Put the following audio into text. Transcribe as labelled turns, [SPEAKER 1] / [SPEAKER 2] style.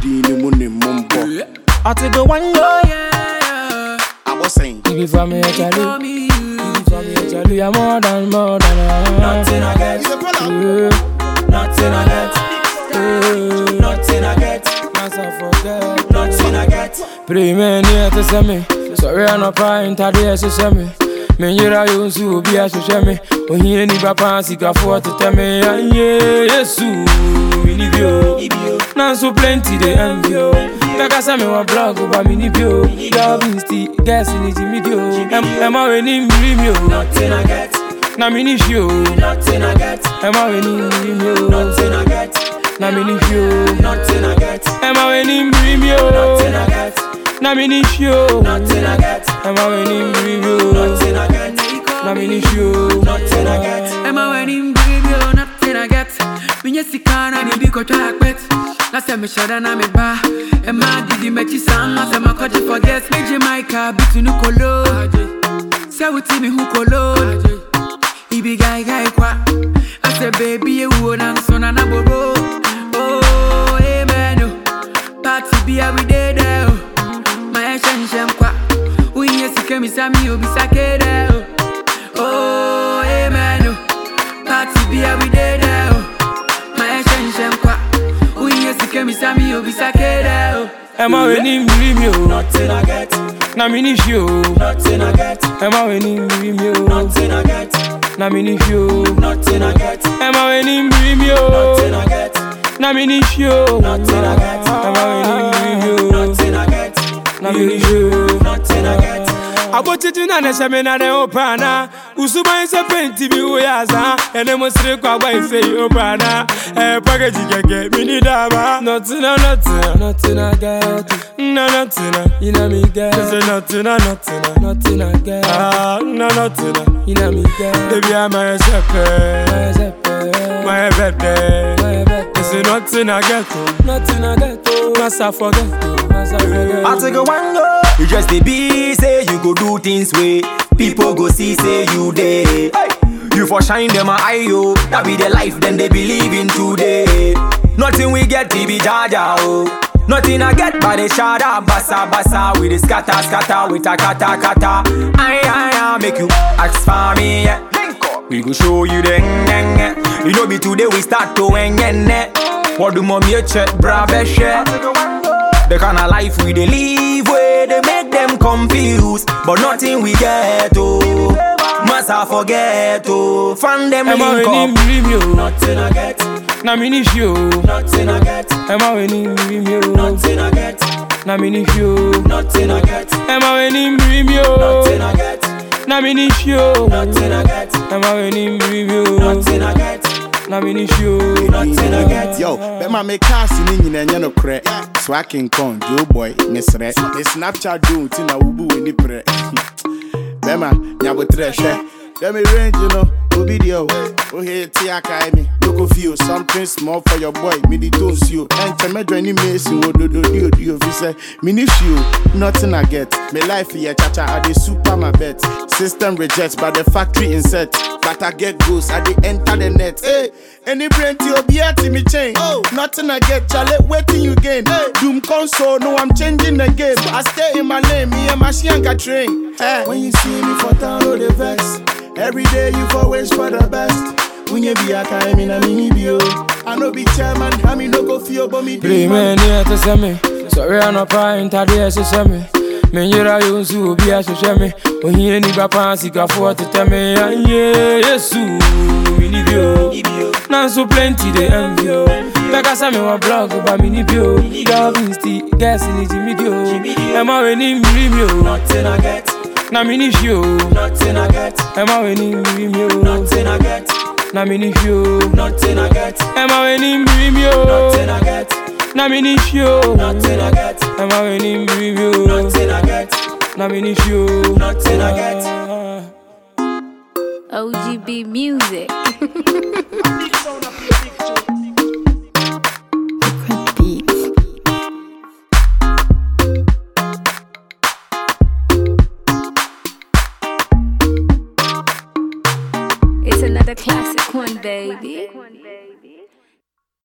[SPEAKER 1] din ne mu ne mmɔmbɔ
[SPEAKER 2] I take a one go.
[SPEAKER 1] abɔ sɛn
[SPEAKER 2] You be for me, Charlie. You be for me, Charlie. I'm more than, more than. Nothing I get. Nothing I get. Nothing I get. Myself forget. Nothing I get. Pray me near to send me. Sorry, I'm not crying. Tadi as you send me. Me yira yo nsu obi ahwehwɛ me ohia ni papa sikafoɔ tetɛ me anyɛ yesu mini bio nanso plenty dey envy o bɛkasa me wɔ blog ba mini bio loving still guess ni ti mi di o ɛma w'ani mmiri mi o na mini hwi o ɛma w'ani mmiri mi o na mini hwi o ɛma w'ani mmiri mi o na mini hwi o ɛma w'ani mmiri mi o na mini hwi o
[SPEAKER 3] Emma when him bring me on nothing I get. Me yes can I need to try pet. Last time me shut down me ba. Emma did the match sang as I'm a coach forget. Me Jamaica between no colo. Say with me who colo. He be guy guy kwa. I say baby you won't answer na na bobo. Oh amen. oh. Party be every day there. oh. My shen shen kwa. We yes can me sami obi sakere. oh. Oh, amen. oh. Party be every day there. oh. My shen kwa. We yes can me sami obi sakere. oh.
[SPEAKER 2] ɛma w'ani mmiri mi o na mini hwi o ɛma w'ani mmiri mi o na mini hwi o ɛma w'ani mmiri mi o na mini hwi o ɛma w'ani mmiri mi o na mini hwi o. abotiti na ne hyɛ me na ne wo paana usuban sɛ penti bi wo yɛ asa ɛne mo sere kɔ agba ɛsɛ yi wo paana ɛyɛ pakagi kɛkɛ mini daba nɔtena nɔtena nɔtena gɛto na nɔtena ina mi gɛ sɛ nɔtena nɔtena nɔtena gɛ ah na nɔtena ina mi gɛ ebi ama yɛ sɛ pɛɛ ma yɛ bɛ dɛ ɛsɛ nɔtena gɛto nɔtena gɛto masa fɔ gɛto masa fɔ gɛto.
[SPEAKER 4] I take a one go. You just dey be say you go do things way. People go see say you dey. You for shine them a eye yo. That be the life then they believe in today. Nothing we get to be jaja oh. Nothing I get but the shada basa basa with the scatter scatter with a kata kata. Aye aye aye make you ask for me. Yeah. We go show you the ngenge. You know be today we start to ngenge. What do mommy check brave share? The kind of life we dey live where they make them confused, but nothing we get oh. Massa forget oh. Find them
[SPEAKER 2] ɛma
[SPEAKER 4] link
[SPEAKER 2] w'ani
[SPEAKER 4] up.
[SPEAKER 2] mmiri mi o na mini hwi o ɛma w'ani mmiri mi o na mini hwi o ɛma w'ani mmiri mi o na mini hwi o ɛma w'ani mmiri mi o na mini hwi o.
[SPEAKER 1] yo bɛma me cars ne nyina ɛnyɛ nokorɛ so akenkɔn joeboy ne serɛ ne snapchat do nti na wobu w'ani prɛ bɛma nyabotrɛ hwɛ dɛ me range no obi deɛ o wohe te akae me yoko fio something small for your boy mede to nsuo ɛnkyɛ mɛdwa ne mesi wɔ dododiodio fi sɛ mene hwio nothing I get me life yɛ chacha I dey super my bet system reject but the factory insert but I get goals I dey enter the net hey, any brain to obiara to me chain oh, nothing I get chale waiting you gain hey, doom console no I'm changing the game I stay in my lane me and my shianka train hey, when you see me for town oh the vex every day you for wish for the best when you be a kind in a mini bio I no be chairman I me no go feel but me
[SPEAKER 2] Pray
[SPEAKER 1] do
[SPEAKER 2] me
[SPEAKER 1] man
[SPEAKER 2] near to send me. Sorry, I'm not crying. Tadi as you send me. Me yira yo nsu obi ahwehwɛ me ohia ni papa sikafoɔ tetɛ me anyɛ yesu mini bio nanso plenty dey envy o bɛkasa me wɔ blog ba mini bio loving still guess ni ti mi di o ɛma w'ani mmiri mi o na mini hwi o ɛma w'ani mmiri mi o na mini hwi o ɛma w'ani mmiri mi o na mini hwi o ɛma w'ani mmiri mi o na mini hwi o.
[SPEAKER 5] OGB Music.